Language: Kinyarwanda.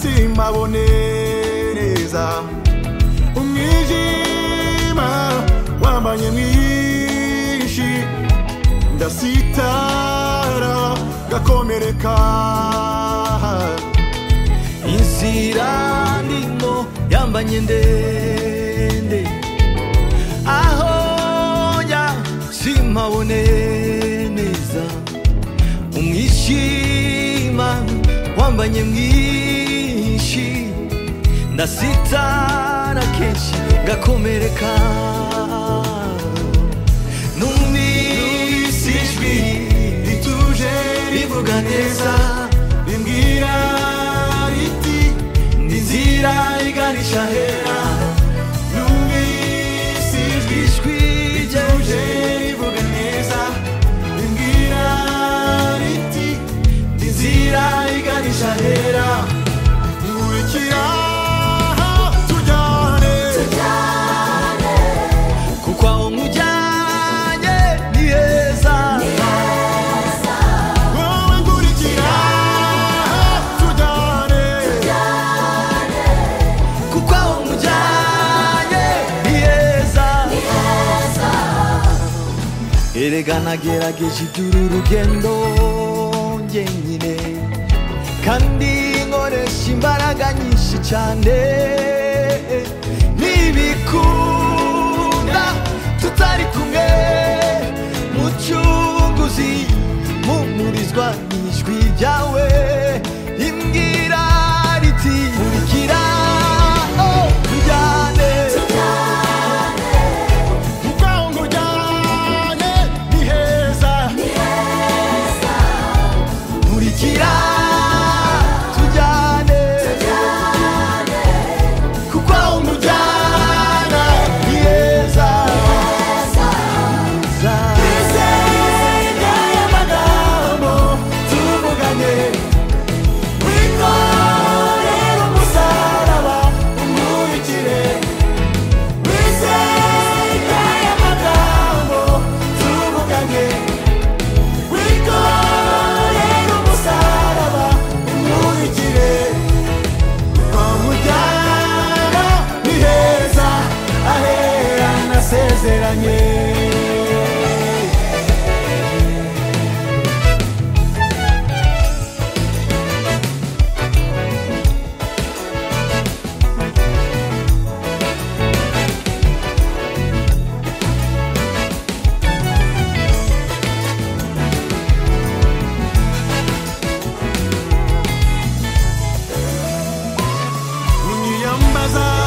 ntabone neza umwijima wambanye mwinshi ndasitara gakomereka inzira ndino yambanye ndende aho njya simpabone neza umwishima wambanye mwinshi ndasitara kenshi gakomereka numvise ijwi rituje rivuga neza rimbwira riti n'inzira iganisha hera numvise ijwi ijwi rituje ryuje rivuga neza rimbwira riti inzira iganisha hera nkurikira tujyane kuko aho nkujyanye ni heza wowe nkurikira tujyane kuko aho nkujyanye ni heza erega nagerageje iby'uru rugendo njyenyine kandi nkoresha imbaraga nyinshi cyane nibikunda tutari kumwe mucunguzi mumurizwa n'ijwi ryawe imbwira riti nkurikira oh, tujyane nkurikira tujyane kuko aho umujyana ni heza Heza. Isenga y'amagambo tuvuganye wikorera umusaraba umurikire Isenga y'amagambo tuvuganye wikorera umusaraba umurikire Kwamujyana ni heza ahera nasezeranye Unyiyambaza